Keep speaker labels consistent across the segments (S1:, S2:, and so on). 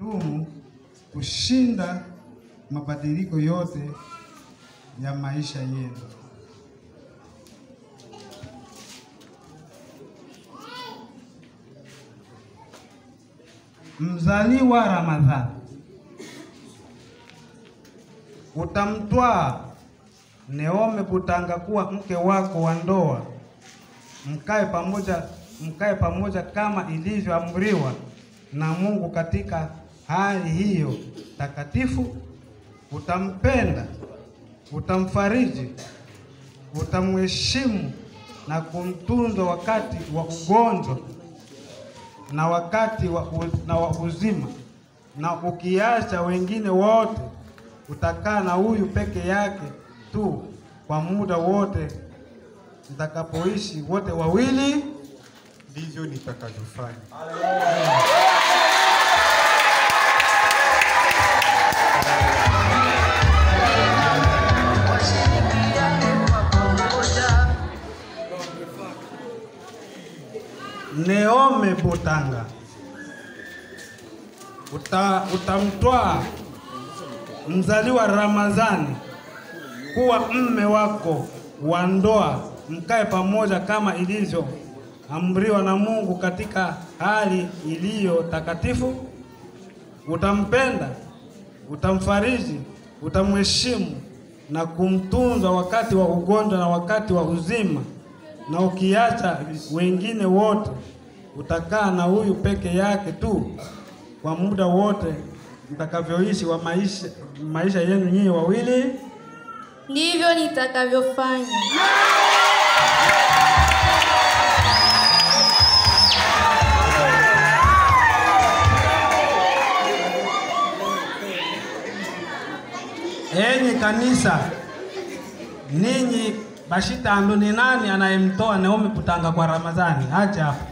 S1: kudumu kushinda mabadiliko yote ya maisha yenu. Mzaliwa Ramadhani, utamtwaa Neome Butanga kuwa mke wako wa ndoa, mkae pamoja, mkae pamoja kama ilivyoamriwa na Mungu katika hali hiyo takatifu. Utampenda, utamfariji, utamheshimu na kumtunza wakati wa ugonjwa na wakati wa, u- na wa uzima, na ukiacha wengine wote, utakaa na huyu peke yake tu kwa muda wote mtakapoishi wote wawili.
S2: ndivyo nitakavyofanya.
S1: Neome Butanga, uta, utamtwaa mzaliwa Ramadhani kuwa mme wako wa ndoa, mkae pamoja kama ilivyoamriwa na Mungu katika hali iliyo takatifu. Utampenda, utamfariji, utamheshimu na kumtunza wakati wa ugonjwa na wakati wa uzima, na ukiacha wengine wote, utakaa na huyu peke yake tu kwa muda wote mtakavyoishi wa maisha, maisha yenu nyinyi wawili.
S3: Ndivyo nitakavyofanya.
S1: Enyi kanisa, ninyi bashitando, ni nani anayemtoa Naomi Butanga kwa Ramadhani? Acha hapo.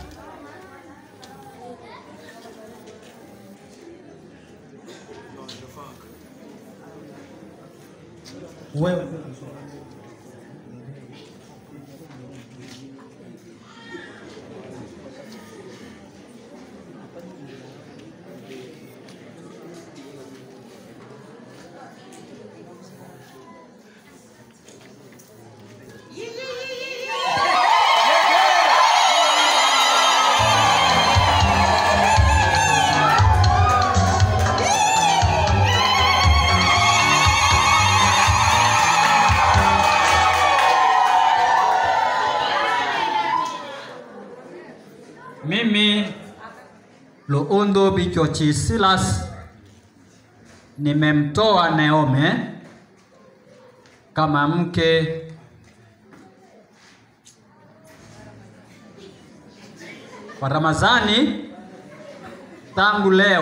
S1: Wewe
S4: Mimi Luundu Bichochi Silas nimemtoa Neome kama mke kwa Ramadhani tangu leo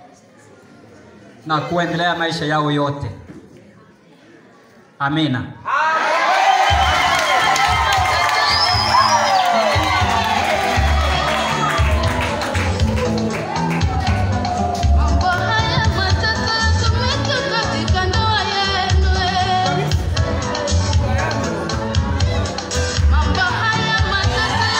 S4: na kuendelea maisha yao yote. Amina.
S3: Mambo haya matata tumetoka katika ndoa yenu. Mambo haya matata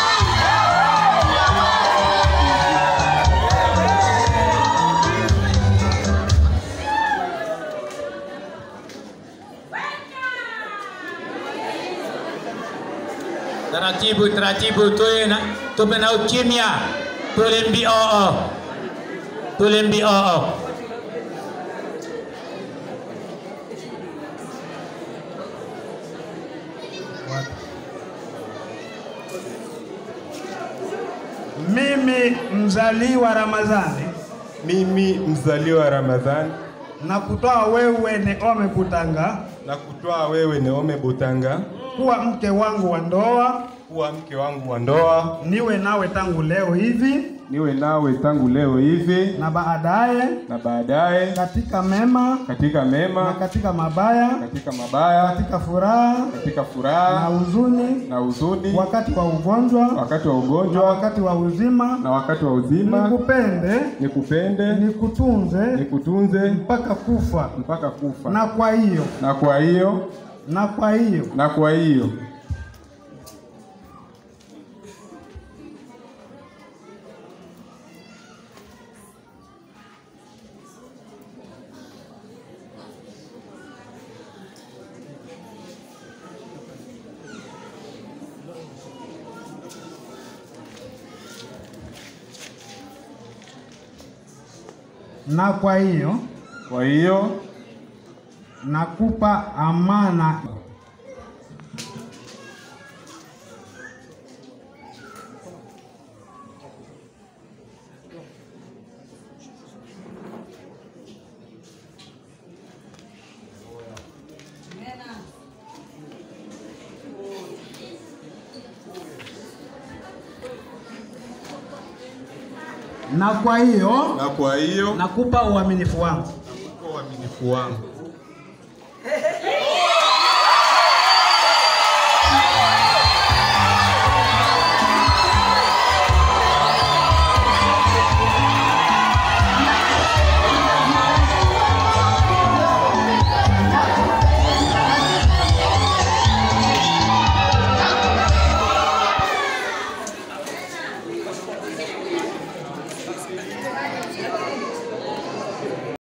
S5: Taratibu taratibu, tuwe na tuwe na ukimya, tule mbioo, tule mbioo.
S1: mimi mzaliwa Ramadhani
S2: Mimi mzaliwa Ramadhani
S1: na kutoa wewe Neome Butanga
S2: na kutwaa wewe Neome Butanga
S1: kuwa mke wangu wa ndoa,
S2: kuwa mke wangu wa ndoa,
S1: niwe nawe tangu leo hivi
S2: niwe nawe tangu leo hivi
S1: na baadaye
S2: na baadaye
S1: katika mema
S2: katika
S1: na
S2: mema,
S1: katika mabaya,
S2: katika mabaya,
S1: katika furaha
S2: katika
S1: na
S2: furaha
S1: huzuni,
S2: na huzuni,
S1: wakati wa ugonjwa
S2: wakati wa
S1: na
S2: ugonjwa
S1: wakati wa uzima,
S2: na wakati wa uzima,
S1: nikupende,
S2: nikupende,
S1: nikutunze
S2: nikutunze
S1: mpaka kufa.
S2: mpaka kufa.
S1: Na kwa hiyo
S2: Na kwa hiyo
S1: na kwa hiyo
S2: na kwa hiyo
S1: na kwa hiyo
S2: kwa hiyo
S1: nakupa amana na kwa hiyo
S2: na kwa hiyo
S1: nakupa uaminifu wangu
S2: kwa uaminifu wangu